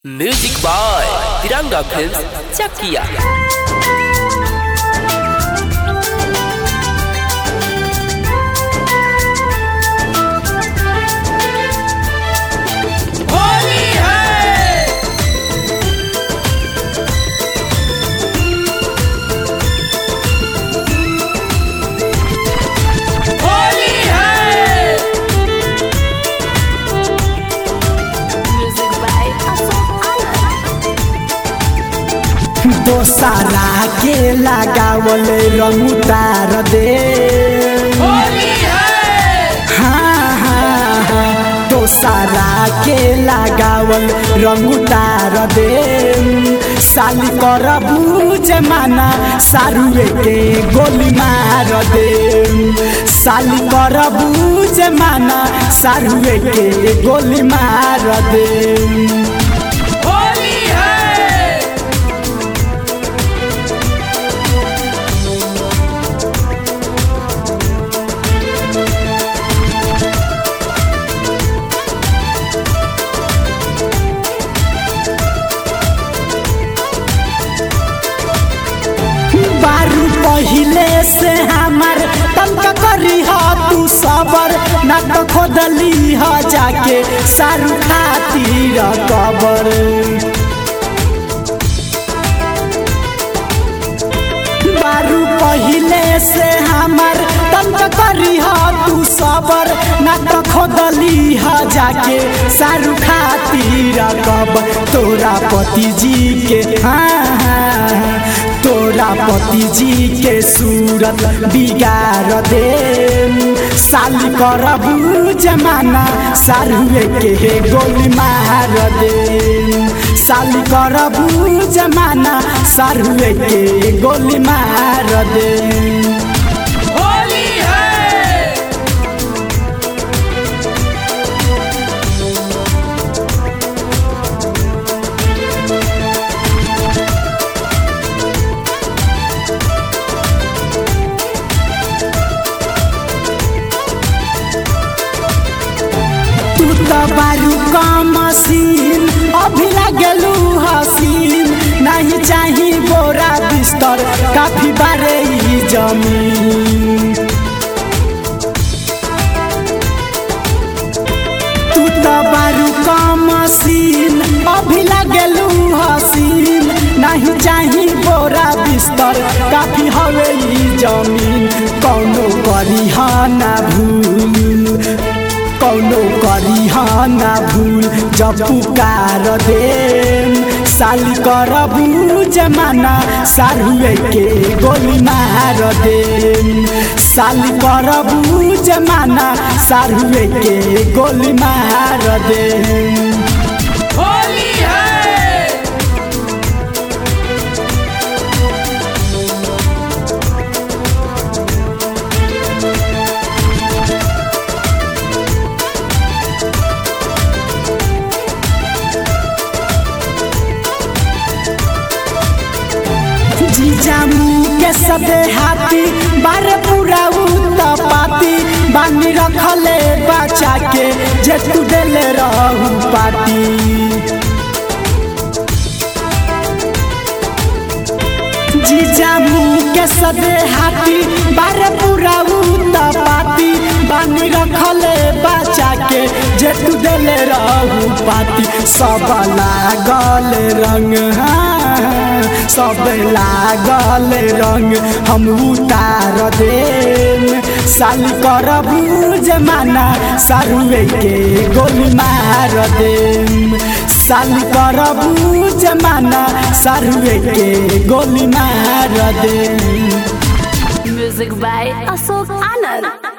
Music by Tiranga film Chakiya Holi है होली है Music by Ashok Anand. दोसारा के लगावल रंग उतार दे होली है हाँ हाँ हाँ दोसारा के लगावल रंग उतार दे साली कर बूझ माना सारुए के गोली मार दे साली कर बूझ माना सारुए के गोली मार दे होली है बारू पहिले से हमार तंका करी ह तू सबर न तो खोदली ह जाके सारू खातिर कबर बारू पहिले से हमार तंका करी ह तू सबर न तो खोदली ह जाके सारू खातिर कबर तोरा पति जी के हाँ हाँ तोरा पति जी के सूरत बिगाड़ दे साली करबू जमाना सारुए के गोली मार दे साली करबू जमाना सारुए के गोली मार दे होली है तू तो बारू का मशीन अभी लगलू हसीन नहीं चाही बोरा बिस्तर काफी बारे ही जमीन तू तो बारू का मशीन अभी लगलू हसीन नहीं चाही बोरा बिस्तर काफी हवे ई जमीन कौनो करी ना भूल कौनो करी ना भूल जब पुकार दे साली करबू जमाना सारुए के गोली मार दे साली करबू जमाना सारुए के गोली मार दे होली है जीजा मुँह के सदे हाथी बारे पूरा पाती बानी रखले बचा के जे तू देले रहू पाती जीजा मुँह के सदे हाथी बारे पूरा पाती बानी रखले बचा के जे तू देले रहू पाती सब लागल रंग हाँ, सब लागल रंग हम उतार दे साली करबू जमाना सारुए के गोली मार दे साली करबू जमाना सारुए के गोली मार दे Music by Ashok Anand.